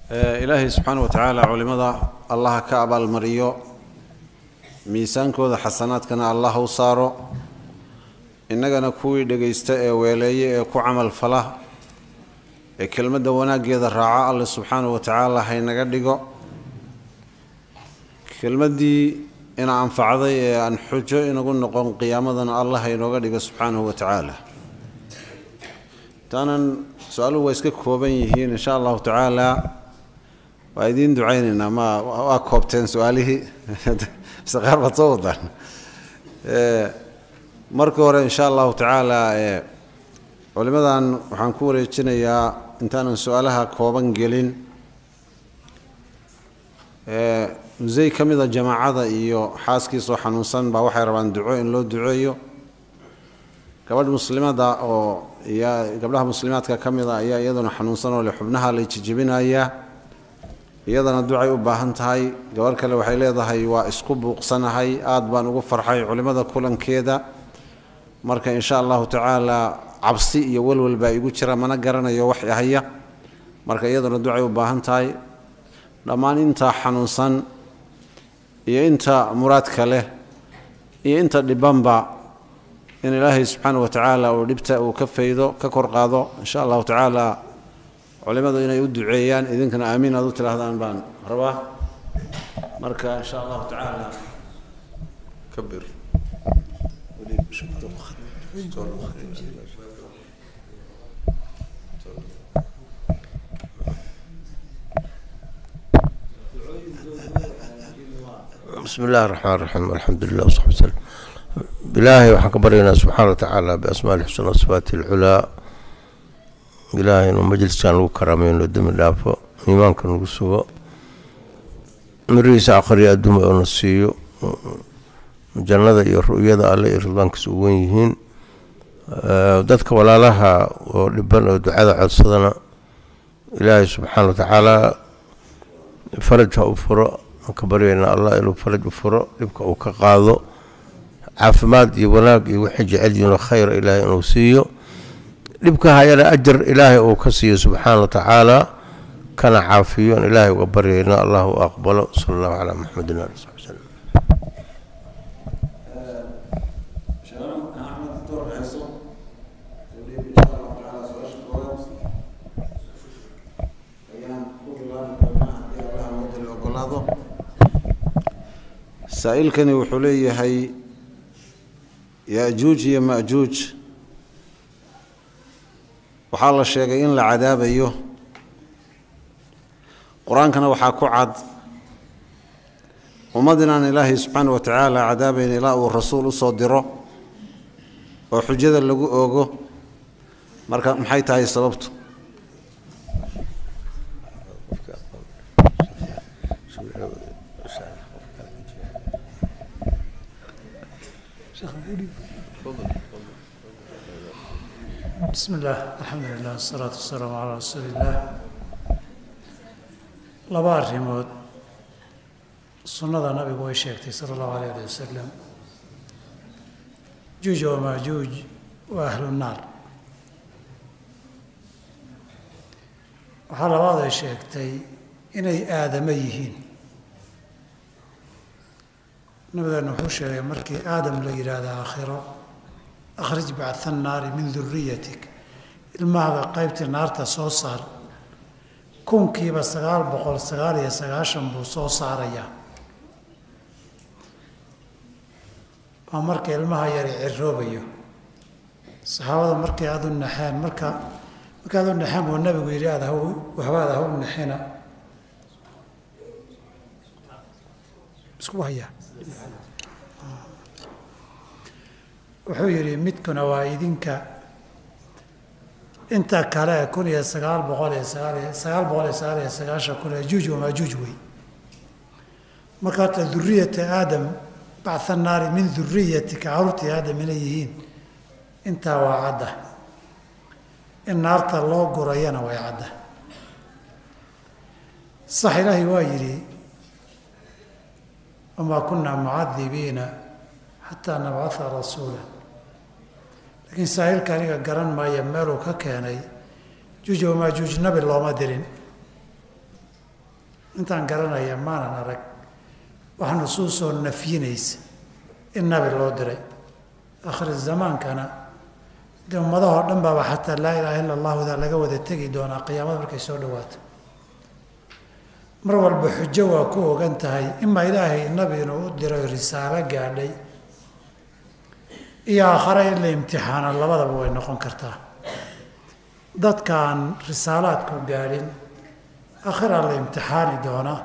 ilaahay subxaana wa tacaala culimmada allaha ka abaalmariyo miisaankooda xasanaadkana allah u saaro innagana kuwii dhegaysta ee weeleeye ee ku camal fala ee kelmadda wanaaggeeda raaca alle subxaana wa tacaala haynaga dhigo kelmaddii ina anfacday ee aan xujo inagu noqon qiyaamadana allah haynooga dhigo subxaanahu wa tacaala intaanan su-aaluhu waa iska kooban yihiin insha allahu tacaala waa idiin ducaynaynaa ma waa koobteen su-aalihii mise qaar baad soo wadaan marka hore insha allahu tacaala culimadan waxaan ku wareejinayaa intaanan su-aalaha kooban gelin musey ka mida jamaacada iyo xaaskiisoo xanuunsan baa waxay rabaan duco in loo duceeyo gabadh muslimada oo gabdhaha muslimaadka ka mida ayaa iyaduna xanuunsan oo le xubnaha la jijibinayaa iyadana ducay u baahan tahay gabadh kale waxay leedahay waa isku buuqsanahay aad baan ugu farxay culimmada kulankeeda marka insha allahu tacaala cabsi iyo welwel baa igu jira mana garanayo wax ahaya marka iyaduna ducay u baahan tahay dhammaan intaa xanuunsan iyo inta muraadka leh iyo inta dhibanba in ilaahay subxaana wa tacaala uu dhibta uu ka faydo ka kor qaado insha allahu tacaala culimmadu inay u duceeyaan idinkana aamiin aad u tidhaahdaan baan rabaa marka insha allahu tacaala kabir bismi illahi raxmaan raxiim alxamdulilah wsaxbi wslem ilaahay waxaan ka baryaynaa subxaana wa tacaala biasmaa lxusna sifaati alculaa ilaahay inuu majliskan lagu karaameyo inuu demi dhaafo iimaanka nagu sugo mirihiisa akhriya adduuma oo na siiyo jannada iyo ru'yada alle iyo ridwaankiisa u wen yihiin dadka walaalaha oo dhiban oo ducada codsadana ilaahay subxaana wa tacaala faraj ha u furo ka baryaynaa allah inuu faraj u furo dhibka uu ka qaado caafimaad iyo wanaag iyo wixii jecel yihiinoo khayra ilaahay inuu siiyo dhibka hayana ajar ilaahay uu ka siiyo subxaana wa tacaala kana caafiyoon ilaahay uga baryaynaa allah u aqbalo sala allahu calaa maxamedin ali saxbi slem saa-ilkani wuxuu leeyahay ya-juuj iyo ma-juuj waxaa la sheegay in la cadaabayo qur-aankana waxaa ku cad ummad inaan ilaahay subxaana wa tacaala cadaabayn ilaa uu rasuul u soo diro oo xujada lagu oogo marka maxay tahay sababtu bismi illaah alxamdu lilah wasalaatu wasalaamu calaa rasuuli illaah laba arrimood sunnada nabigu way sheegtay sala allahu alayh ali wasalam juuj wa maajuuj waa ahlu naar waxaa labaad ay sheegtay inay aadamo yihiin nabigeena wuxuu sheegay markii aadam la yidhaahda aakhiro akhrij bactha annaari min duriyatik ilmahaga qaybtii naarta soo saar kunkiiba sagaal boqol sagaal iyo sagaashan buu soo saarayaa waa marka ilmaha yari ciroobayo saxaabada markay aada u naxeen marka markaad u naxeen buu nabigu yidhi aad haw waxbaad ha u naxina isku hayaa wuxuu yidhi midkuna waa idinka inta kale kun iyo sagaal boqol iyo sagaaliyo sagaal boqol iyo sagaal iyo sagaashan kun ee juuj wamaajuuj wey marka horta duriyata aadam bactha naari min duriyatika caruurtii aadam inay yihiin intaa waa cadda in naarta loo gurayana way cadda sax ilaahay waa yidhi wamaa kunaa mucadibiina xataa nabcatha rasuula laakiin saahilka aniga garan maayo meeluu ka keenay juuj wamaajuuj nabi looma dirin intaan garanaya maanan arag wax nusuusoo nafyinaysa in nabi loo diray akhri zamaankana de ummadahoo dhan baaba xataa laa ilaaha illa allahuda laga wada tegi doonaa qiyaamada markay soo dhawaato mar walba xujo waa ku ogan tahay imaa ilaahay nabi inuu u diray risaalo gaadhay iyo aakhare in la imtixaano labadaba way noqon kartaa dadkaan risaalaadku gaadhin akhiraa la imtixaani doonaa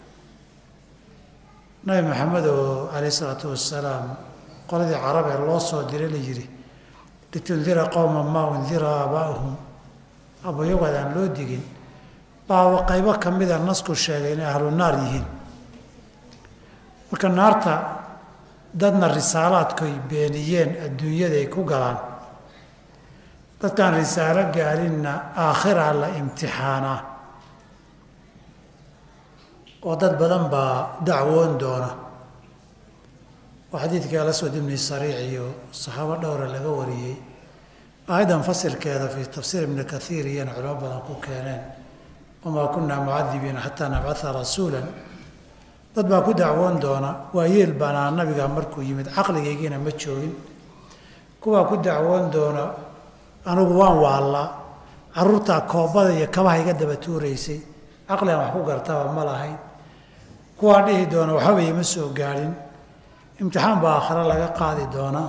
nabi maxamed oo calayh isalaatu wassalaam qoladii carab ee loo soo diray la yidhi litundira qowma maa undira aabaa'uhum abayagooda aan loo digin baa qaybo ka mida nasku sheegay inay ahlu naar yihiin marka naarta dadna risaalaadkoy beeniyeen adduunyada ay ku galaan dadkaan risaalo gaarinna aakhiraa la imtixaanaa oo dad badan baa dacwoon doona oo xadiidkii alaswad ibni sariic iyo saxaabo dhowra laga wariyey aayaddan fasirkeeda fii tafsiir ibni kathiir iyana culimo badan ku keeneen wamaa kunaa mucadibiina xataa nabcaa rasuulan dad baa ku dacwoon doona waa yeel baanaa nabiga markuu yimid caqligaygiina ma joogin kuwaa ku dacwoon doona anigu waan waallaa caruurtaa koobada iyo kabaha iga daba tuuraysay caqligan wax ku gartaba ma lahayn kuwaa dhihi doona waxbaba ima soo gaadhin imtixaan baa aakhare laga qaadi doonaa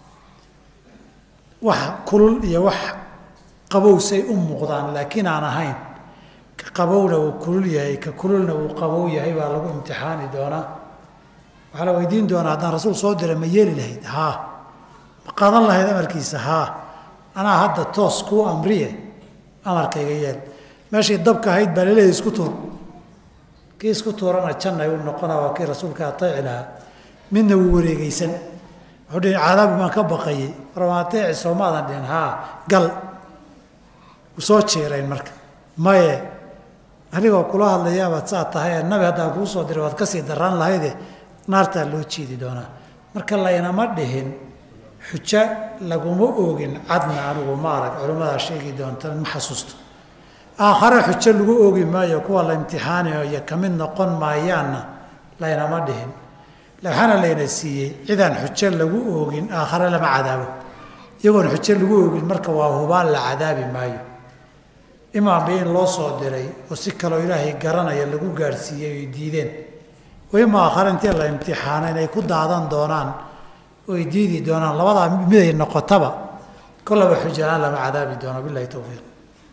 wax kulul iyo wax qabowsay u muuqdaan laakiin aan ahayn ka qabowna uu kulul yahay ka kululna uu qabow yahay baa lagu imtixaani doonaa waxaa la weydiin doonaa haddaan rasuul soo dira ma yeeli lahayd haa ma qaadan lahayd amarkiisa haa anaa hadda toos kuu amriye amarkayga yeel meeshay dabka ahayd baa laleeyahy isku tuur kii isku tuurana jannay u noqona waa kii rasuulka ateeci lahaa midna wuu wareegeysan wuxuu dhihi cadaabi baan ka baqayey warma ateeci soomaadan dhihin haa gal wuu soo jeerayn marka maye anigoo kula hadlayaabaad saa tahay nabi haddaan kuu soo diray waad kasii daraan lahayde naartaa loo jiidi doonaa marka laynama dhihin xujo laguma oogin cadna anigu ma arag culimmadaa sheegi doonta ma xasuusto aakhare xujo lagu oogi maayo kuwa la imtixaanayo iyo kamid noqon maayaanna laynama dhihin waxaana layna siiyey cidaan xujo lagu oogin aakhare lama cadaabo iyagoon xujo lagu oogin marka waa hubaan la cadaabi maayo imaanba in loo soo diray oo si kaloo ilaahay garanaya lagu gaadhsiiyey oy diideen ima aakhare intii la imtixaana inay ku daadan doonaan oy diidi doonaan labadaa miday noqotaba kollaba xujalaan lama cadaabi doono bilahi towfiiq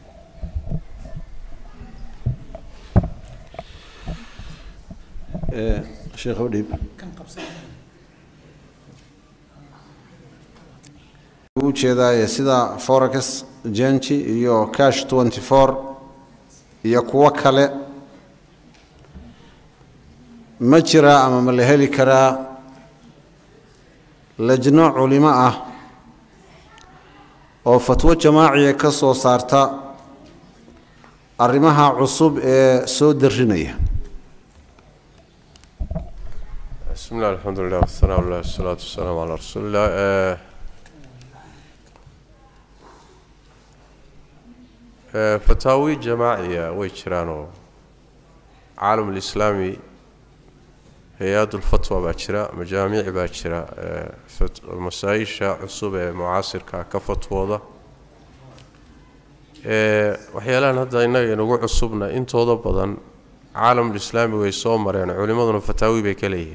sheekh udhiib u jeedaaye sida forex genji iyo cash twenty four iyo kuwo kale ma jiraa ama ma la heli karaa lajno culimo ah oo fatwo jamaaciya ka soo saarta arrimaha cusub ee soo darinaya bismi illah alxamdu lilah wasanaa llah wasalaatu wasalaamu calaa rasuulillah fataawi jamaaciya way jiraanoo caalam lislaami hay-ad ulfatwa baa jira majaamiic baa jira masaa-isha cusub ee mucaasirka ka fatwooda waxyaalahan hadda innaga inagu cusubna intooda badan caalamulislaami way soo mareen culimmaduna fataawi bay ka leeyihiin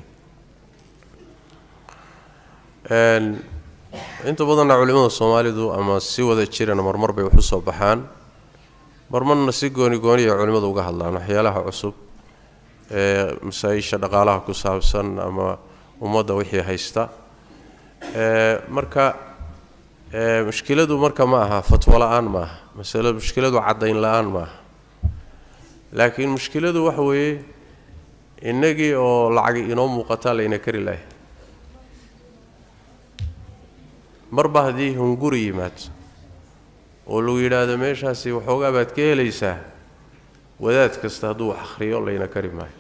inta badanna culimmada soomaalidu ama si wada jirana marmar bay wax u soo baxaan marmarna si gooni gooniya culimmadu uga hadlaan waxyaalaha cusub ee masaa-isha dhaqaalaha ku saabsan ama ummadda wixii haysta marka mushkiladu marka ma aha fatwo la-aan ma aha masalo mushkiladu caddayn la-aan ma aha laakiin mushkiladu waxa weeye innagii oo lacagi inoo muuqataa layna kari lahay marba haddii hunguri yimaado oo lagu yidhaahdo meeshaasi waxoogaa baad ka helaysaa wadaad kasta hadduu wax akhriyo layna kari maayo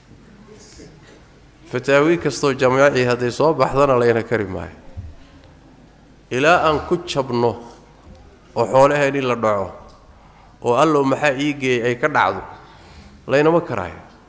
fataawi kastoo jamaaci hadday soo baxdana layna kari maayo ilaa aan ku jabno oo xoolaheen in la dhaco oo allow maxaa ii geeyay ay ka dhacdo laynama karaayo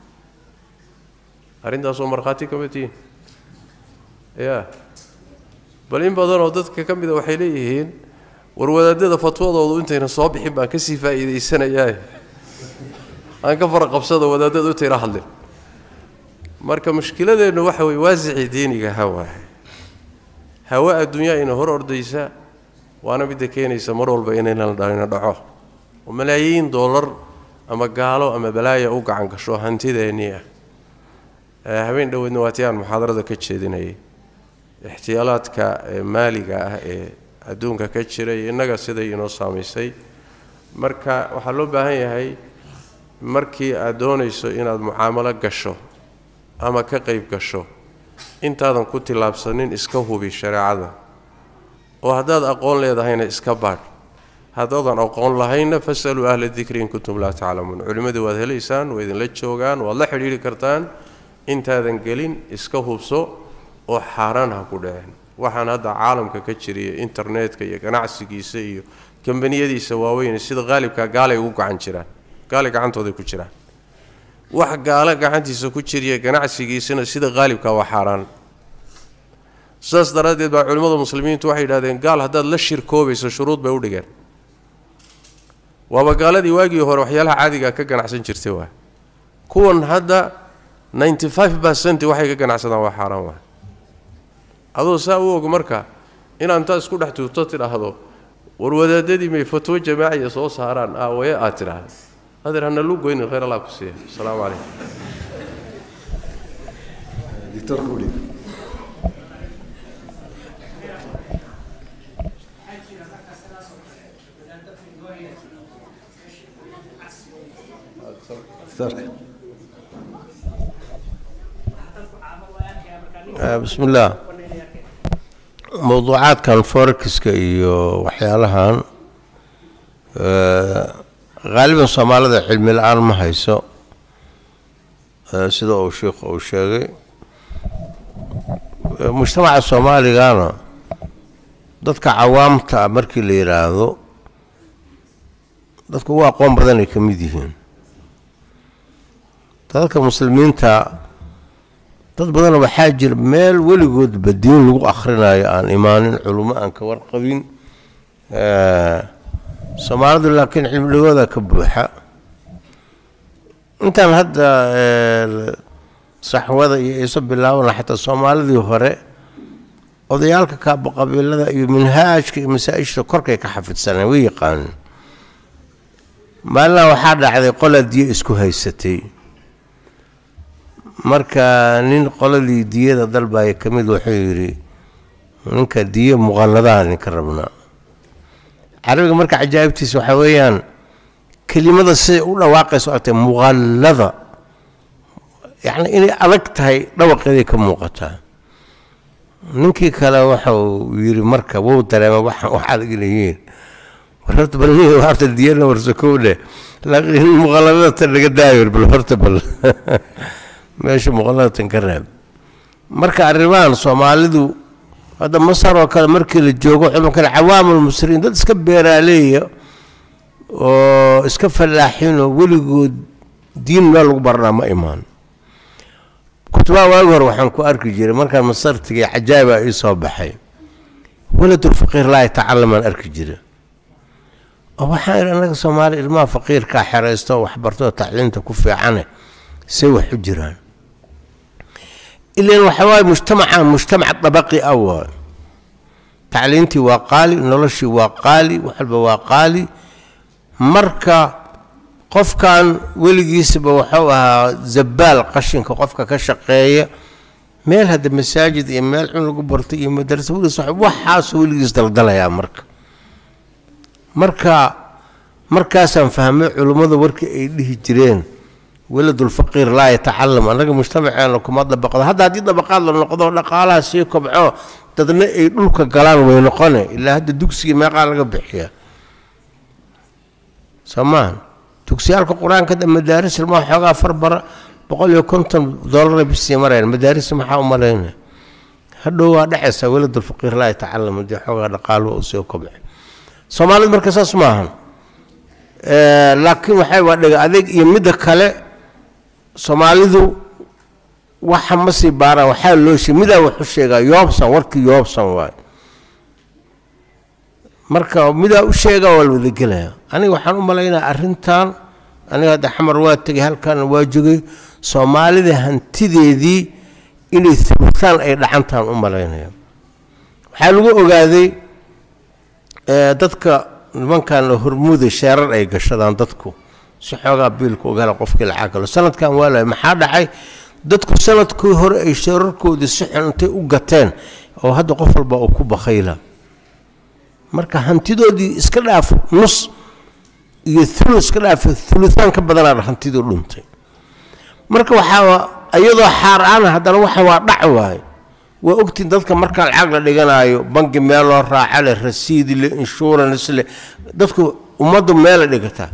arrintaasoo markhaati kama tihiin ya bal in badanoo dadka ka mida waxay leeyihiin war wadaadada fatwadoodu intayna soo bixin baan kasii faa'iidaysanayaa aan ka fara qabsado wadaadada intayna hadlin marka mushkiladeennu waxa weye waasicii diiniga hawaa hawa adduunyaa ina hor ordaysa waana midda keenaysa mar walba inayna dhalina dhaco oo malaayiin doolar ama gaalo ama balaaya u gacan gasho hantideennii ah habeen dhoweedna waatii aan muxaadarada ka jeedinayay ixtiyaalaadka maaliga ah ee adduunka ka jira iyo innaga siday inoo saamaysay marka waxaa loo baahan yahay markii aad doonayso inaad mucaamalo gasho ama ka qayb gasho intaadan ku tillaabsanin iska hubi shareecada oo haddaad aqoon leedahayna iska baadh haddaadan aqoon lahaynna fasaluu ahla dikri in kuntum laa taclamuun culimmadii waad helaysaan waa idinla joogaan waad la xidhiidhi kartaan intaadan gelin iska hubso oo xaaraan ha ku dhaceen waxaan hadda caalamka ka jiriya internetka iyo ganacsigiisa iyo kambaniyadiisa waaweyn sida qaalibka gaalay ugu gacan jiraan gaalay gacantooday ku jiraan wax gaalo gacantiisa ku jiriya ganacsigiisana sida qaalibka waa xaaraan saas daraaddeed baa culimmada muslimiintu waxay yidhahdeen gaal haddaad la shirkoobayso shuruud bay u dhigeen waaba gaaladii waagii hore waxyaalaha caadiga ka ganacsan jirtay waa kuwan hadda ninety five percent waxay ka ganacsadaan waa xaaraan waa adoo saa u og marka inaad intaad isku dhex tuurto tidhaahdo war wadaadadii may fatwo jamaaciya soo saaraan aawaye aad tidhaahdo adeer hana lu goynin khayr allah ku siiya asalaamu calaykum bismi illaah mowduucaadkan forekiska iyo waxyaalahan haaliban soomaalida cilmi la-aan ma hayso sida uu sheikhu uu sheegay mujtamaca soomaaligana dadka cawaamta ah markii la yidhaahdo dadka ugu aqoon badanay ka mid yihiin dadka muslimiinta dad badan waxaa jira meel weligoodba diin lagu akhrinayo aan imaanin culummo aan ka warqabin soomaalidu laakiin cilmidhigooda ka buuxa intaan hadda saxwada iyo iso bilaabana xataa soomaalidii hore odayaalka kaabaqabiilada iyo minhaajka iyo masaa-ishta korkay ka xafidsaneen way yaqaanin maalina waxaa dhacday qola diyo isku haysatay marka nin qoladii diyada dalbaya ka mid wuxuu yidhi ninka diyo muqalladaha ninka rabnaa carabiga marka cajaa'ibtiisa waxaa weeyaan kelimada siday u dhawaaqayso artay muqallada yacni inay adag tahay dhawaqeeday ka muuqataa ninkii kale waxau yidhi marka wuu dareema waxaan wax adag leeyihiin war horta bal nin horta diyana warsakow dheh laakiin muqalladada tan laga daayo bal horta bal meesha muqalladatan ka raab marka arrimahan soomaalidu hadda masar oo kale markii la joogo culimkan cawaamul musriin dad iska beeraaleeya oo iska fallaaxinoo weligood diin meel lagu baranaa ma imaan kutubaha waagi hore waxaan ku arki jiray markaan masar tegay cajaa'iba ii soo baxay waladul faqiir laa yatacalamaan arki jira oo waxaan idhi annaga soomaali ilmaha faqiirkaa xeraysto oo waxbartoo tacliinta ku fiicane say wax u jiraan ilan waxa waaye mujtamacan mujtamac dabaqi ah waay tacliintii waa qaali noloshii waa qaali wax walba waa qaali marka qofkan weligiisaba wuxuu ahaa zabaal qashinka qofka ka shaqeeya meel hadda masaajid iyo meel cun lagu barto iyo madarasa weligiis waxaasuu weligiis daldalayaa marka marka markaasaan fahmay culummada warkii ay dhihi jireen weladulfaqiir laa yatacalam annaga mujtamaceena kuma dabaqdo hadda haddii dabaqaad la noqdo dhaqaalaha sii kobco dadna ay dhulka galaan way noqone ilaa hadda dugsiga meeqaa laga bixiya soo maahan dugsiyaalka qur-aanka madaaris ilmaa xoogaa farbara boqol iyo konton doolara bisii mareen madaaris maxaa u malayna hadhow waa dhacaysaa weladulfaqiir laa yatacalam haddii xoogaa dhaqaaluhu uu sii kobco soomaalida marka saas maahan laakiin waxay waa dhega adeeg iyo midda kale soomaalidu waxa ma sii baaraan waxaa loo sheeg midaa wuxu sheegaa yoobsan warkii yoobsan waay marka midaa u sheegaa waa la wadagelaya aniga waxaan u malaynaya arrintan aniga hadda xamar waa tegay halkaana waa jogay soomaalida hantideedii inay thulutaan ay dhacantaan u malaynaya waxaa lagu ogaaday ee, dadka nimankan hormuuda sheerar ay gashadaan dadku si xoogaa biilka ogala qofkii lacag galo sanadkan waa lahay maxaa dhacay dadku sanadkii hore ay sheerarkoodii si xun intay u gateen oo hadda qof walba uu ku bakayla marka hantidoodii iska dhaaf nus iyo ulu iska dhaaf ulutaan ka badanaad hantidii dhuntay marka waxaa iyadoo xaaraana haddana waxa waa dhac waaye waa ogtiin dadka markaa lacag la dhiganayo bangi meel loo raaca leh rasiid leh insurance leh dadku ummaddu meela dhigataa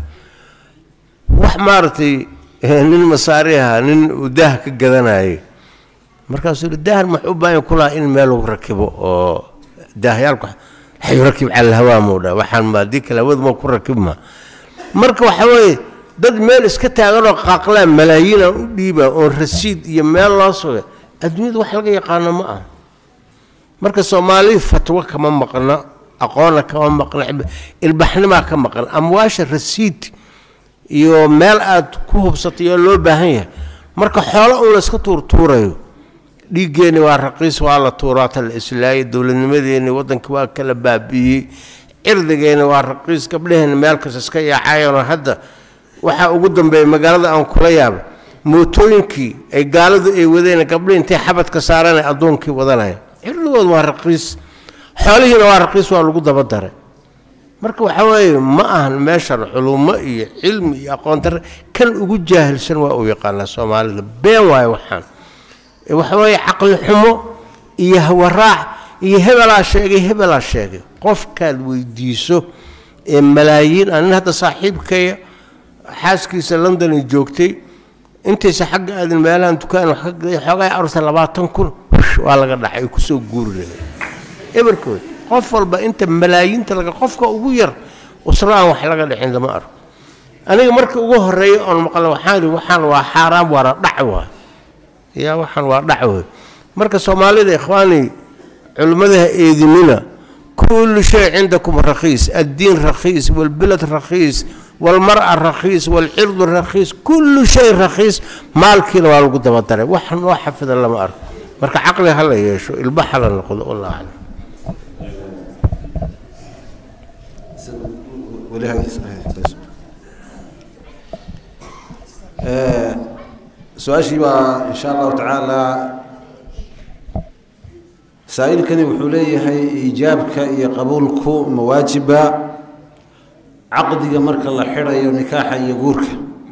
wax maaragtay eh, nin masaari aha nin uu daah ka gadanayay markaasuu yidhi daahan maxuu u baahan kulaha in meel lagu rakibo oo daahyaalku waxay rakib cala alhawaa muu dhaa waxaan ma haddii kale hawadu ma ku rakibma marka waxa weeye dad meel iska taaganoo qaaqlaan malaayiin aan u dhiibaa oon rasiid iyo meel loo sugay adduunyada wax laga yaqaano ma aha marka soomaali fatwo kama maqna aqoonna kama maqna ilbaxnimaa ka maqan amwaasha rasiid iyo meel aad ku hubsatay oo loo baahan yahay marka xoolo uun la iska tuurtuurayo dhiiggeenni waa raqiis waa la tuuraata la islaayay dowladnimadeenni waddanka waa kala baabi'iyey cirdigeenni waa raqiis gabdhaheenni meel kasta iska yaacayeenoo hadda waxaa ugu dambeeya magaalada aan kula yaaba mootooyinkii ay gaaladu ay wadeen gabdhihi intay xabadka saareen ay addoonkii wadanaya cirdigooda waa raqiis xoolihiina waa raqiis waa lagu daba daray marka waxa weeye ma ahan meeshan culumo iyo cilmi iyo aqoon darre kan ugu jaahilsan waa uu yaqaanaa soomaalida been waayo waxaan ee waxa weeye caqli xumo iyo hawaraac iyo hebelaa sheegay hebelaa sheegay qofkaad weydiiso ee malaayiin ah nin hadda saaxiibkaya xaaskiisa london ay joogtay intaysa xagga aadin meelahan dukaan wax ka gaday xoogaa arusta labaatan kun wush, waa laga dhacay ay kusoo guuri lahayd eberkood qof walba inta malaayiinta laga qofka ugu yar usro aan wax laga dhicin lama arko aniga marka ugu horeeya oon maqla waxaan ihi waxaan waa xaaraam waana dhac waay yaa waxaan waa dhac wey marka soomaalida ikhwaani culimmadaha eedinina kullu shay cindakum rakhiis addiin rakhiis walbilad rakhiis walmar'a rakhiis walcirdu rakhiis kullu shay rakhiis maalkiina waa lagu daba daray wax noo xafida lama arko marka caqli ha la yeesho ilbax ha la noqdo wallahu aclam weli hagiis- hagiis- Eh, su-aashii baa insha allahu tacaala saa-iilkani wuxuu leeyahay iijaabka iyo qabuulku mawaajiba caqdiga marka la xidhayo nikaaxa iyo guurka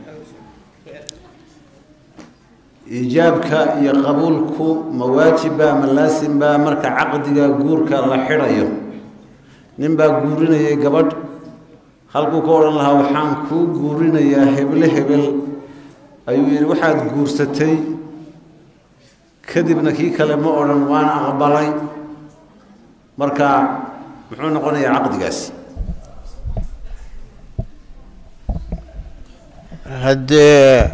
iijaabka iyo qabuulku mawaajiba ma laasimba marka caqdiga guurka la xidhayo nin baa guurinayay gabadh halkuu ka odhan lahaa waxaan kuu guurinayaa heble hebel ayuu yidhi waxaad guursatay kadibna kii kale ma odhan waan aqbalay marka muxuu noqonayaa caqdigaasi haddee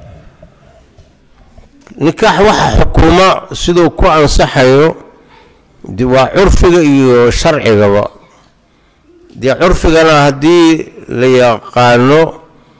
nikaax waxa xukuuma siduu ku ansaxayo de waa curfiga iyo sharcigaba dee curfigana haddii la yaqaano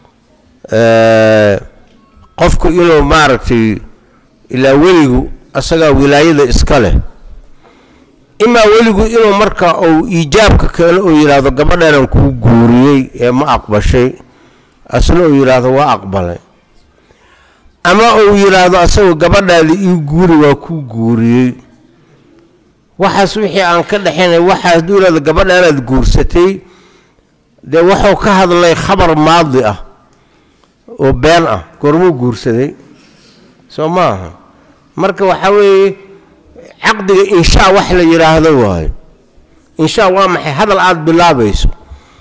eh, qofku inuu maaragtay ilaa weligu asagaa wilaayada iska leh imaa weligu inuu marka uu iijaabka keeno uu yidhaahdo gabadhanan kuu guuriyey ee ma aqbashay asna uu yidhaahdo waa aqbalay ama uu yidhaahdo asagoo gabadhaada ii guuri waa kuu guuriyey waxaas wixii aan ka dhexaynay waxaa hadduu yidhahdo gabadhaanaad guursatay dee wuxuu ka hadlay khabar maadi ah oo been ah goormuu guursaday soo maaha marka waxaa weeye caqdiga inshaa wax la yidhaahdo waayo inshaa waa maxay hadal aada bilaabayso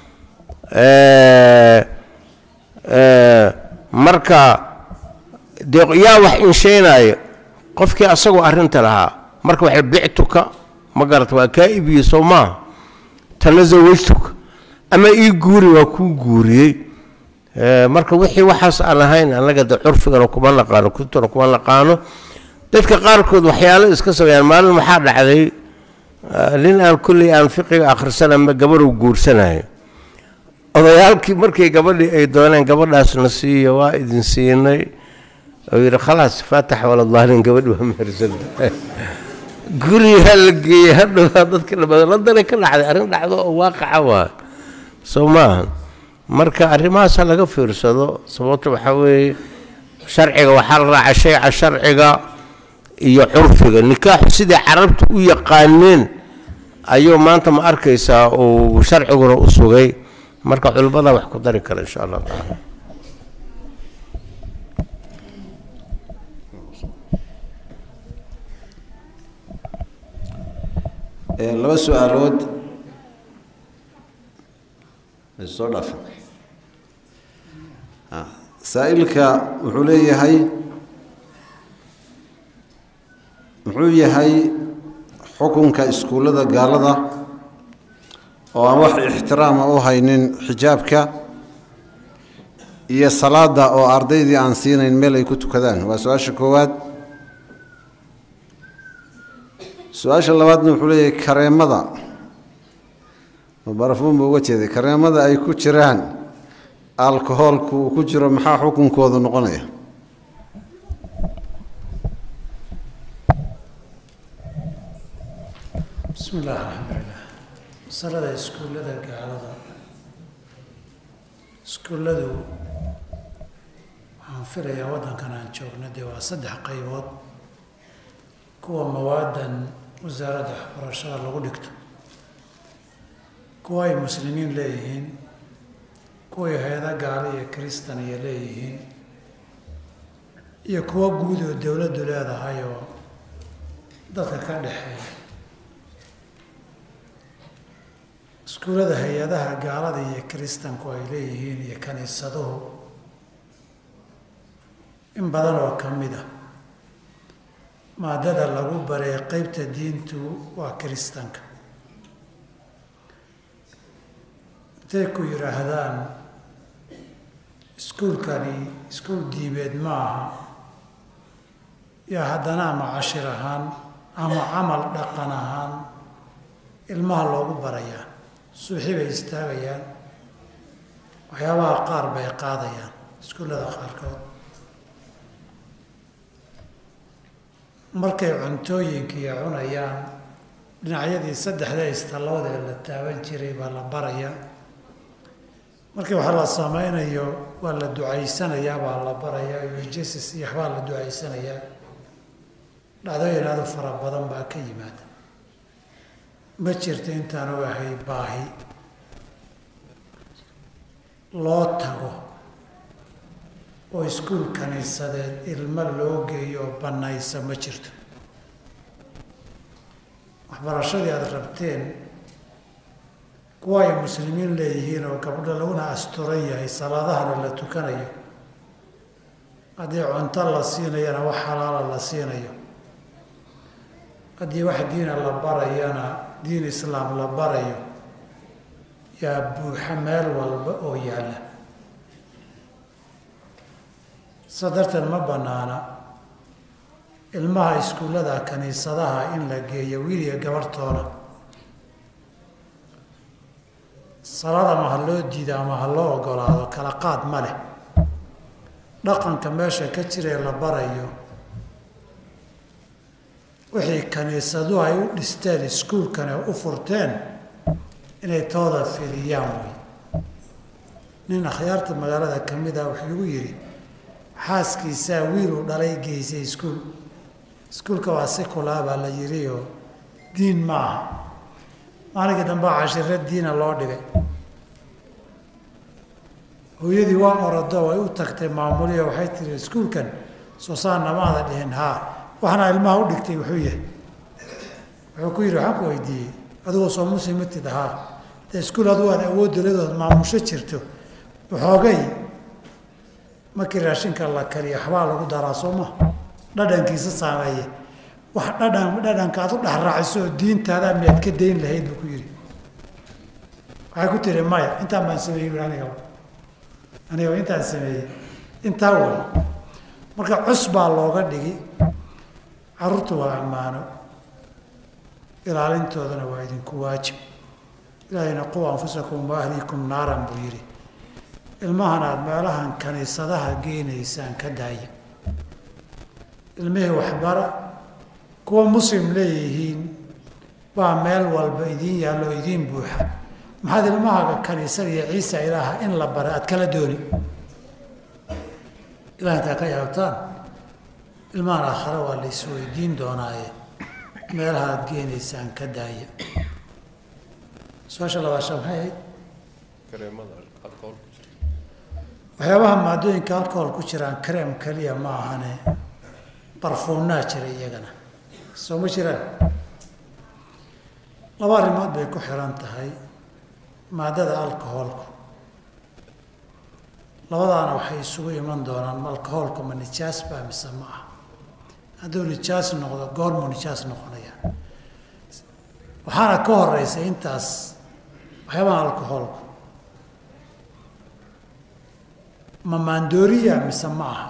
Eh, eh, marka dee yaa wax inshaynaya qofkii asagoo arrinta lahaa marka waxay bictuka ma garata waa kaa iibiyey soo maaha tana zawajtuka ama ii guuri waa kuu guuriyey Eh, marka wixii waxaas aan ahayn annaga de curfigana kuma naqaano kutubtana kuma naqaano dadka qaarkood waxyaalo iska sameeyaan maalin waxaa dhacday ah, nin aan kulley aan fiqiga akhrisanama gabadhu guursanayo odayaalkii markay gabadhii ay dooneen gabadhaasna siiya waa idin siinay oo yidhi khalaas faatax waladaalin gabadhi waa mehersanta gurigaa la geeyey hadhowaa dadka dhammaada ladana ka dhacday arrin dhacdo oo waaqaca waa soo maaha marka arrimahaasa laga fiirsado sababta waxaa weeye sharciga waxaa la raaca shayca sharciga iyo curfiga nikaaxu sidai carabtu u yaqaaneen ayuu maanta ma arkaysaa uu sharciguna u sugay marka culimmada wax ku dari kara insha allah tacaala Ee, laba su-aalood ay soo dhaafan Ah, saa'ilka wuxuu leeyahay muxuu yahay xukunka iskuullada gaalada oo aan wax ixtiraama u haynin xijaabka iyo salaada oo ardaydii aan siinayn meel ay ku tukadaan waa su-aasha koowaad su-aasha labaadna wuxuu leeyahay kareemada oo barafuun buu uga jeeday kareemada ay ku jiraan alkohoolku uu ku jiro maxaa xukunkoodu noqonaya bismi illah alxamdulilah masalada iskuullada gaalada iskuulladu waxaan filayaa waddankan aan joogno dee waa saddex qaybood kuwa mawaadan wasaaradda waxbarashada lagu dhigto kuwa ay muslimiin leeyihiin kuway hay-ada gaalo iyo kristan iyo leeyihiin iyo kuwo guud oo dowladdu leedahay oo dadka ka dhexeeya iskuullada hay-adaha gaalada iyo kiristanku ay leeyihiin iyo kaniisaduhu in badan oo ka mid a maadada lagu baray qeybta diintu waa kiristanka intay ku yidhaahdaan iskuulkani iskuul diimeed ma aha yaa haddana ama cashir ahaan ama camal dhaqan ahaan ilmaha loogu barayaa suuxi bay istaagayaan waxyaabaha qaar bay qaadayaan iskuullada qaarkood markay cuntooyinkiiya cunayaan dhinacyadii saddexda istallowda ee la taaban jiray baa la barayaa markii wax la samaynayo waa la ducaysanayaa baa la barayaa iyo jesus iyo waxbaa la ducaysanayaa dhacdooyin aada u fara badan baa ka yimaada ma jirto intaan u ahay baahi loo tago oo iskuul kaniisadeed ilmo loo geeyo oo bannaysa ma jirto waxbarashadii aada rabteen kuwa ay muslimiin leeyihiin oo gabdho laguna asturan yahay salaadahana la tukanayo haddii cunto la siinayana wax xalaala la siinayo haddii wax diina la barayana diin islaam la barayo yaa buuxa meel walba oo yaalla saa darteed ma bannaana ilmaha iskuullada kaniisadaha in la geeyo wiiliga gabarhtoona salaad ama ha loo diido ama ha loo ogolaado kala qaad ma leh dhaqanka meesha ka jiree la barayo wixii kaniisaduhu ay u dhisteen iskuulkane u furteen inay tooda fidiyaan wey nin akhyaarta magaalada ka mid ah wuxuu igu yidhi xaaskiisaa wiiluu dhalay geysay iskuul iskuulka waa si kulaa baa la yidhi oo diin ma aha maalinkii dambe cashiro diina loo dhigay hooyadii waa orodo way u tagtay maamuliya waxay tiri iskuulkan soo saan namaada dhihin haa waxna ilmaha u dhigtay wuxuu yahay wuxuu ku yidhi waxaan ku weydiiyey adigoo soo muslimitid haa dee iskuul adigu aad awoodda leedood maamusho jirto waxoogay markii raashinka la kariyo waxbaa lagu daraa soo ma dhadhankiisa saameeye wax dhadhan dhadhanka aad u dhexraaciso oo diintaada miyaad ka dayn lahayd buu ku yidhi waxay ku tiri maya intaan baan sameeyey bu anigaba aniga intaan sameeyey intaa way marka cus baa looga dhigi carruurtu waa ammaano ilaalintoodana waa idinku waajib ilaahayna quu anfusakum wa ahliikum naaran buu yidhi ilmahan aada meelahan kaniisadaha geenaysaan ka daaya ilmihii waxbara kuwa muslim leeyihiin baa meel walba idiin yaallo idiin buuxa maxaad ilmahaaga kaniisada iyo ciisa ilaaha in la bara aad kala dooni ilaah intaa ka yaabtaan ilmahan aakhare waa la isweydiin doonaaye meelaha aada geenaysaan ka daaya su-aasha labaasha maxay ahayd waxyaabaha maadooyinka alcohol ku jiraan kareem keliya ma ahane barfuunnaa jira iyagana soo ma jiraan laba arrimood bay ku xiran tahay maadada alcoholku labadaana waxay isugu iman doonaan ma alcoholku ma nijaas baa mise ma ah hadduu nijaas noqdo goormuu nijaas noqonaya waxaana ka horeysa intaas waxyaabaha alcoholku ma maandooriya mise ma aha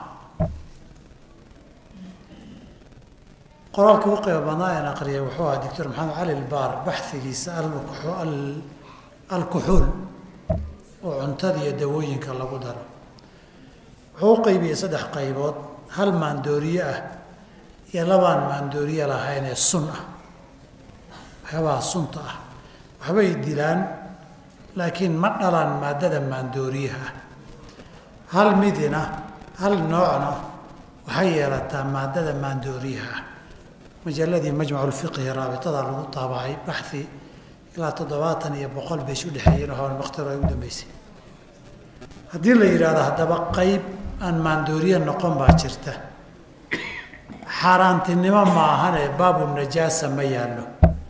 qoraalka u qeyba badnaa aan aqriyay wuxuu ahaa doctor maxamed cali lbaar baxigiisa alkuxuul oo cuntada iyo dawooyinka lagu daro wuxuu u qeybiyey saddex qaybood hal maandooriye ah iyo labaan maandooriye lahayn ee sun ah waxyaabaha sunta ah waxbay dilaan laakiin ma dhalaan maadada maandooriyaha ah hal midina hal noocna waxay yeelataa maadada maandooriyaha ah majaladii majmacu lfiqhi raabitada lagu taabacay baxi ilaa toddobaatan iyo boqol bay isu dhexeeyeen oo wakhtiro ay u dambeysay haddii la yidhaahdo haddaba qayb aan maandooriye noqon baa jirta xaaraantinimo ma ahane baabu najaasa ma yaallo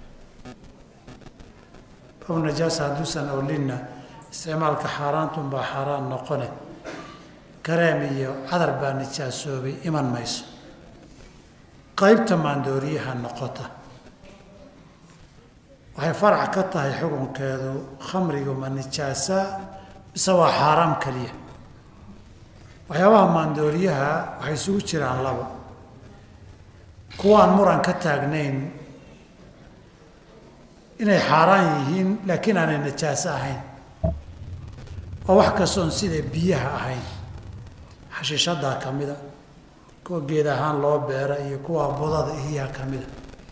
baabu najaasa hadduusan olinna isticmaalka xaaraantunbaa xaaraan noqone kareem iyo cadar baa nijaasoobay iman mayso qaybta maandooriyaha noqota waxay farac ka tahay xukunkeedu khamrigu ma nijaasa mise waa xaaraam keliya waxyaabaha maandooriyaha waxay isugu jiraan laba kuwaan muran ka taagnayn inay xaaraan yihiin laakiin aanay najaaso ahayn waa wax kastoon sida biyaha ahayn xashiishadaa ka mida kuwa geed ahaan loo beera iyo kuwa budada ihiyaa ka mida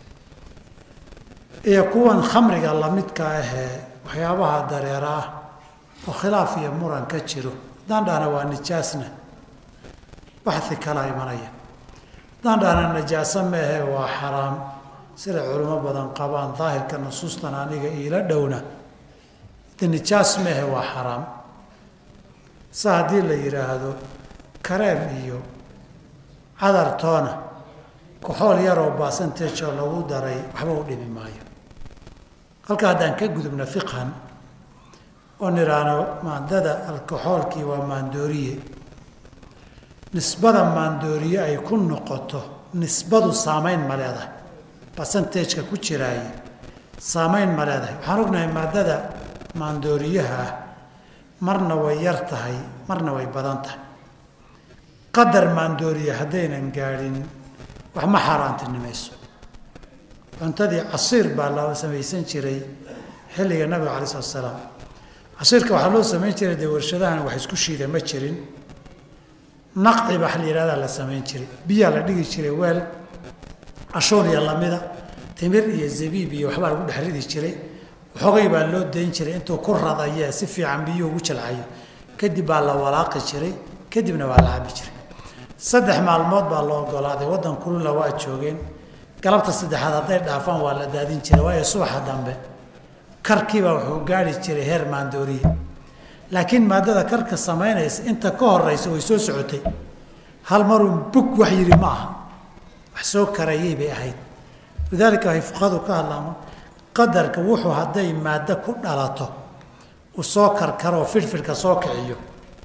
iyo kuwan khamriga lamidka ahee waxyaabaha dareera ah oo khilaaf iyo muran ka jiro haddaan dhahna waa nijaasna baxi kala imanaya haddaan dhahna najaaso meehe waa xaraam sida culimo badan qabaan daahirka nusuustan aniga iila dhowna de nijaas meehe waa xaraam sa haddii la yidhaahdo kareem iyo cadartoona koxool yaroo baasanteejoo lagu daray waxba u dhimi maayo halka haddaan ka gudubna fiqhan oo nidhaahno maadada alkoxoolkii waa maandooriye nisbada maandooriye ay ku noqoto nisbadu saamayn ma leedahay basanteejka ku jiraaye saamayn ma leedahay waxaan ognahay maadada maandooriyaha ah marna way yar tahay marna way badan tahay qadar maandooriye haddaynan gaadhin wax ma xaaraantinimayso cuntadii casiir baa la samaysan jiray xilliga nabiga calai salatu salaam casiirka waxaa loo samayn jiray dee warshadahan wax isku shiida ma jirin naqci baa la yihahdaa la samayn jiray biyaa la dhigi jiray weel ashoon iyo lamida timir iyo zabiib iyo waxbaa lagu dhex ridi jiray waxoogay baa loo dayn jiray intuu ku radaya si fiican biyuhu ugu jalcayo kadib baa la walaaqi jiray kadibna waa la cabi jiray saddex maalmood baa loo ogolaaday waddan kulula waa joogeen galabta saddexaad hadday dhaafaan waa la daadin jiray waayo subaxa dambe karkiibaa wuxuu gaari jiray heer maandooriye laakiin maadada karka samaynaysa inta ka horeysa way soo socotay hal maruu bug wax yidhi ma aha wax soo karayay bay ahayd lidaalika waxay fuqahadu ka hadlaan qadarka wuxuu hadday maaddo ku dhalato uu soo karkaroo firfirka soo kiciyo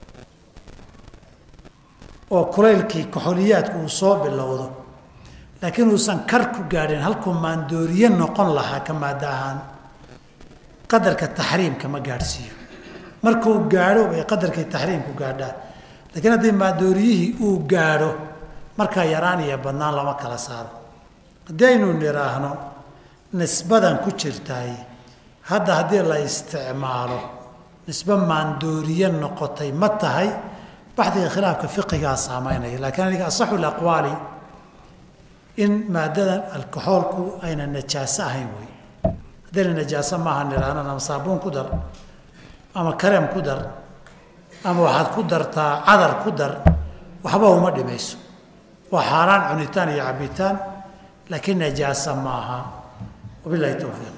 oo kulaylkii kaxoliyaadku uu soo bilowdo laakiin uusan kar ku gaadhin halkuu maandooriye noqon lahaa ka maaddo ahaan qadarka taxriimka ma gaadhsiiyo markuu gaadho bay qadarkii taxriimku gaadhaan laakiin haddii maandooriyihii uu gaadho markaa yaraan iyo badnaan lama kala saaro haddii aynu nidhaahno nisbadan ku jirtaay hadda haddii la isticmaalo nisbe maandooriye noqotay ma tahay baxdiga khilaafka fiqigaa saamaynaya laakiin aniga asaxu laqwaali in maadadan alkoxoolku ayna najaaso ahayn wey haddayna najaaso maaha nidhaahno ama saabuun ku dar ama kareem ku dar ama waxaad ku dartaa cadar ku dar waxba uma dhimayso waa xaaraan cunitaan iyo cabitaan laakiin najaasa maaha wabilahi towfiiq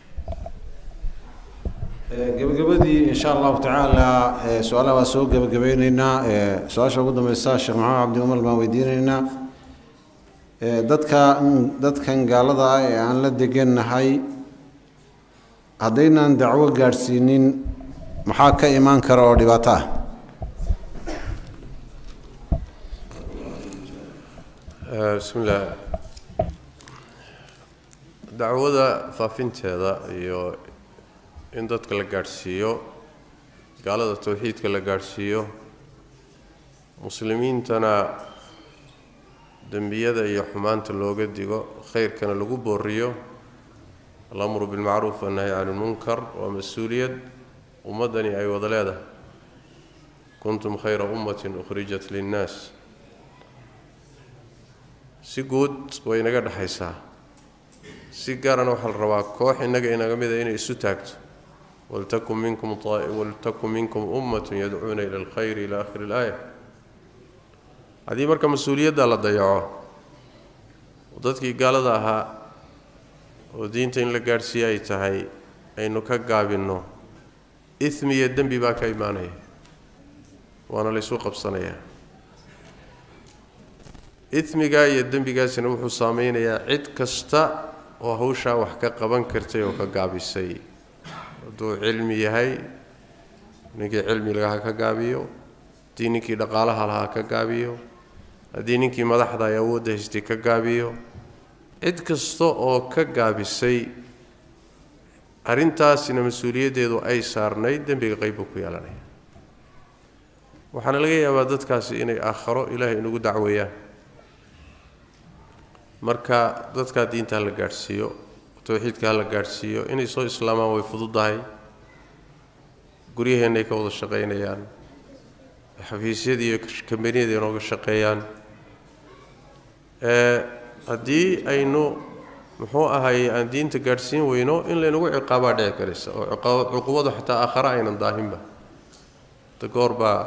gebagabadii insha allahu tacaala su-aalaha waa soo gebagabeyneynaa su-aasha ugu dambeysa sheekh maxamed cabdi umar baan weydiineynaa dadka dadkan gaalada ah ee aan la degannahay haddaynaan dacwo gaadhsiinin maxaa ka imaan kara oo dhibaato ah bismi illaah dacwada faafinteeda iyo in dadka la gaadhsiiyo gaalada towxiidka la gaadhsiiyo muslimiintana dembiyada iyo xumaanta looga digo khayrkana lagu booriyo alamru bilmacruuf wannahy can ilmunkar waa mas-uuliyad ummaddani ay wada leedahay kuntum khayra ummatin ukhrijat linnaas si guud way inaga dhexaysaa si gaarana waxaa la rabaa koox innaga inaga mida inay isu taagto waltakun minkum waltakun minkum ummatun yadcuuna ila alkhayri ila akhiri ilaaya haddii marka mas-uuliyadda la dayaco oo dadkii gaalada ahaa oo diinta in la gaadhsiiye ay tahay aynu ka gaabinno ismi iyo dembi baa ka imaanaya waana laysu qabsanayaa ismigaa iyo dembigaasina wuxuu saameynayaa cid kasta oo hawshaa wax ka qaban kartay oo ka gaabisay hadduu cilmi yahay ninkii cilmi laha ka gaabiyo haddii ninkii dhaqaalaha lahaa ka gaabiyo haddii ninkii madaxda ay awoodda haystay ka gaabiyo cid kasta oo ka gaabisay arrintaasina mas-uuliyaddeedu ay saarnayd dembiga qayb buu ku yeelanaya waxaana laga yaabaa dadkaasi inay aakharo ilaahay inugu dacweeyaan marka dadkaa diinta hala gaadhsiiyo towxiidka hala gaadhsiiyo inay soo islaamaan way fududahay guryaheennaay ka wada shaqaynayaan xafiisyadii iyo kambaniyada inooga shaqeeyaan haddii aynu muxuu ahaye aan diinta gaadhsiin weyno in laynagu ciqaabaa dhici karaysa oo cuqubadu xataa aakhare aynan daahinba da goor baa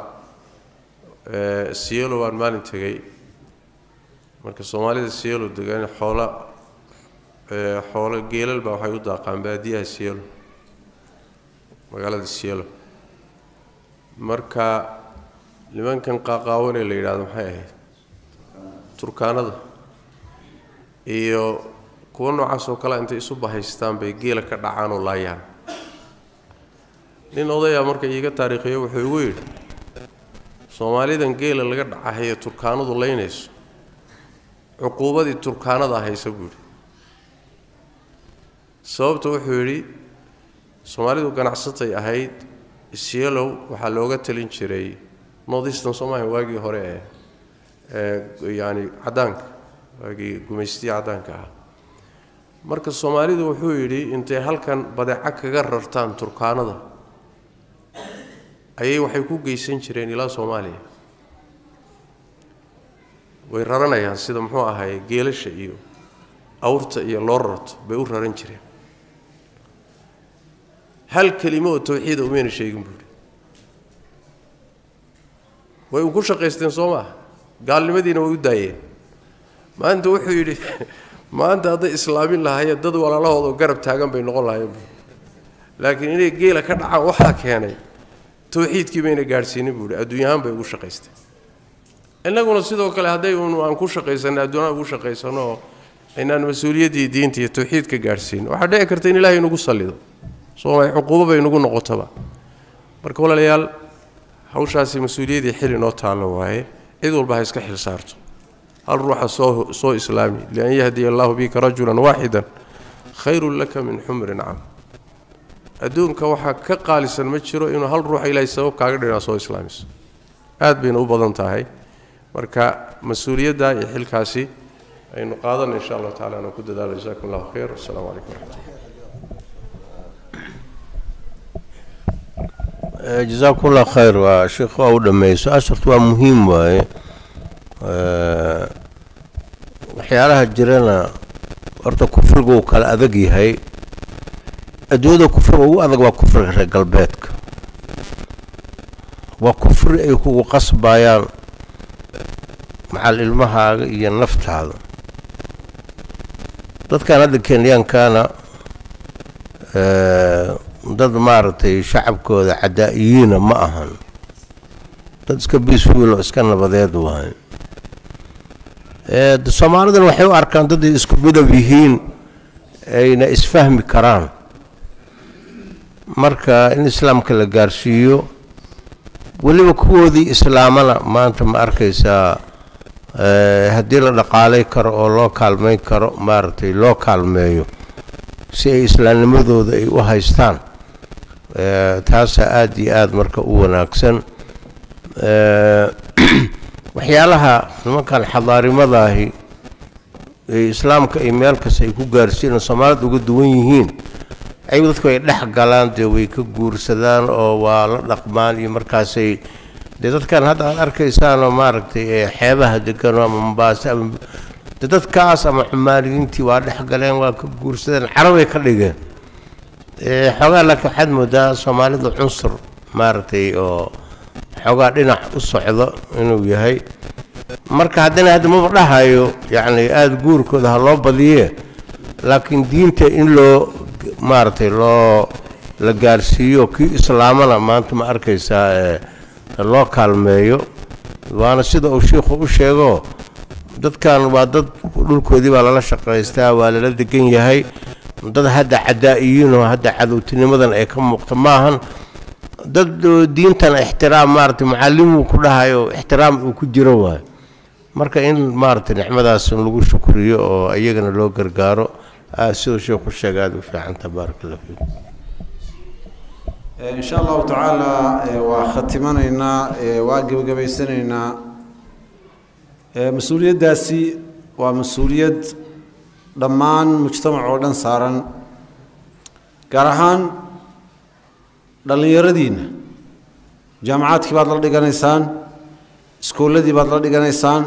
sielo baan maalin tegay marka soomaalida sielo degan xoola xoolo geelal baa waxay u daaqaan baadiyaha sielo magaalada sielo marka nimankan qaaqaawanee la yidhahdo maxay ahayd turkaanada iyo kuwa noocaas oo kale intay isu bahaystaan bay geela ka dhacaan oo laayaan nin odayaa marka iiga taariikhiyo wuxuu igu yidhi soomaalidan geela laga dhacahaye turkaanadu laynayso cuquubadii turkaanada haysa buu yidhi sababta wuxuu yidhi soomaalidu ganacsatay ahayd isyelow waxaa looga talin jiray northeastern somalia waagii hore ee ee yacani caddaanka waagii gumaystiya caddaanka ah marka soomaalidu wuxuu yidhi intay halkan badeeco kaga rartaan turkaanada ayay waxay ku geysan jireen ilaa soomaaliya way raranayaan sida muxuu ahaye geelasha iyo awrta iyo loo rarto bay u raran jireen hal kelimo oo tawxiida umayna sheegin buuhi way u ku shaqaysteen soo maaha gaalnimadiina way u daayeen maanta wuxuu yidhi maanta hadday islaamin lahaayeen dad walaalahooda garab taagan bay noqon lahaayeen buui laakiin inay geela ka dhacaan waxaa keenay tawxiidkii bayna gaadhsiinin buuhi adduunyahaan bay ugu shaqaysteen innaguna sidoo kale hadday un aan ku shaqaysanno adduunyaan ugu shaqaysano oo aynaan mas-uuliyaddii diinta iyo tawxiidka gaadhsiin waxaa dhici karta in ilaahay nagu sallido soomay cuquubo bay nagu noqotaba marka walaalayaal hawshaasi mas-uuliyaddii xil inoo taallo waaye cid walba ha iska xil saarto hal ruuxa soo soo islaami lian yahdiya allahu bika rajulan waaxidan khayrun laka min xumri nacam adduunka waxaa ka qaalisan ma jiro inuu hal ruuxa ilaahay sabab kaaga dhinaa soo islaamiso aad bayna u badan tahay marka mas-uuliyadda iyo xilkaasi aynu qaadana insha allahu tacala anaan ku dadaalo jasakum allahu khayr wasalaamu calaykum waraxmatullah jasaakumullah khayr waa sheekh waa u dhameeyey su-aashartu waa muhiim waaye waxyaalaha jirana horta kufrigu uu kala adag yahay adduunyada kufriga ugu adag waa kufriga reer galbeedka waa kufri ay kugu qasbayaan macal ilmahaaga iyo naftaada dadkan hadda kenyankana dad maaragtay shacabkooda cadaa-iyiina ma ahan dad iska biiswiil oo iska nabadeed waaye soomaalidan waxay u arkaan dad ay isku midab yihiin ayna isfahmi karaan marka in islaamka la gaarsiiyo weliba kuwoodii islaamana maanta ma arkaysaa haddii la dhaqaalay karo oo loo kaalmayn karo maaragtay loo kaalmeeyo si ay islaamnimadooda ay u haystaan taasaa aada iyo aada marka u wanaagsan waxyaalaha nimankan xadaarimadaahi ee islaamka ay meel kasta ay ku gaarsiinoo soomaalida uga duwan yihiin ayagu dadku ay dhex galaan dee way ka guursadaan oo waa la dhaqmaan iyo markaasay dee dadkan hadda aad arkaysaanoo maaragtay ee xeebaha deganoo ama mombaaso ama de dadkaas ama xumaaliyiintii waa dhex galeen waa ka guursadeen carabay ka dhigeen xoogaa laakiin waxaad moodaa soomaalida cunsur maaragtay oo xoogaa dhinac u socdo inuu yahay marka haddana hadda maba dhahayo yacni aada guurkooda ha loo badiye laakiin diinta in loo maaragtay loo la gaarsiiyo kii islaamana maanta ma arkaysaa ee loo kaalmeeyo waana sida uu shiikhu u sheego dadkan waa dad dhulkoodii baa lala shaqaystaa waa lala degan yahay dad hadda cadaa-iyiinoo hadda cadowtinimadan ay ka muuqta maahan dad diintan ixtiraam maaragtay macallimuu ku dhahayo ixtiraam uu ku jiro waayo marka in maaragtay nicmadaas lagu shukriyo oo iyagana loo gargaaro siduu sheekhu sheega aada u fiicanta baaraka allah fiikum in sha allahu tacaala waa khatimanaynaa waa gebagabaysanaynaa mas-uuliyaddaasi waa mas-uuliyad dhammaan mujtamac oo dhan saaran gaar ahaan dhallinyaradiinna jaamacaadkii baad la dhiganaysaan iskoolladii baad la dhiganaysaan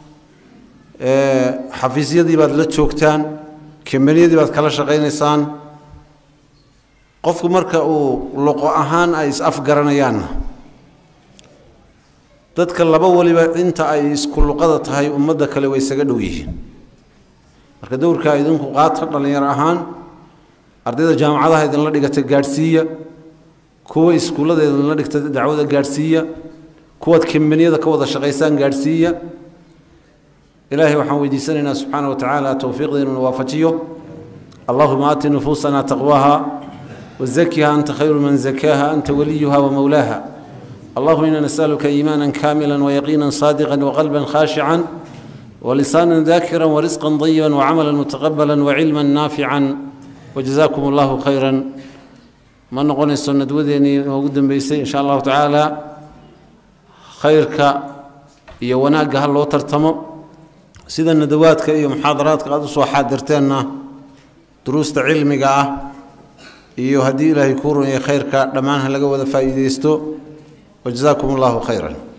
xafiisyadii baad la joogtaan kambaniyadii baad kala shaqaynaysaan qofku marka uu loqo ahaan ay is-afgaranayaanna dadka laba waliba inta ay isku luqada tahay ummadda kale way isaga dhow yihiin marka dowrkaa idinku qaata dhallinyaro ahaan ardayda jaamacadaha idinla dhigata gaadhsiiya kuwa iskuullada idinla dhigta dacwada gaadhsiiya kuwaad kambaniyada ka wada shaqaysaan gaadhsiiya ilaahay waxaan weydiisanaynaa subxaana wa tacaala towfiiqda inuu waafajiyo allahuma aati nufuusana taqwaha wazakiha anta khayru man zakaaha anta waliyuha wamowlaaha اللهم إنا نسألك إيمانا كاملا ويقينا صادقا وقلبا خاشعا ولسانا ذاكرا ورزقا طيبا وعملا متقبلا وعلما نافعا وجزاكم الله خيرا ما نقول السنة وديني وقدم بيسي إن شاء الله تعالى خيرك iyo wanaagga ha loo tartamo sida nadawaadka iyo muxaadaraadka aada usoo xaadirteenna duruusta cilmiga ah iyo haddii ilaahay kuu runyay khayrka dhammaan ha laga wada faa'iidaysto وجزاكم الله خيرا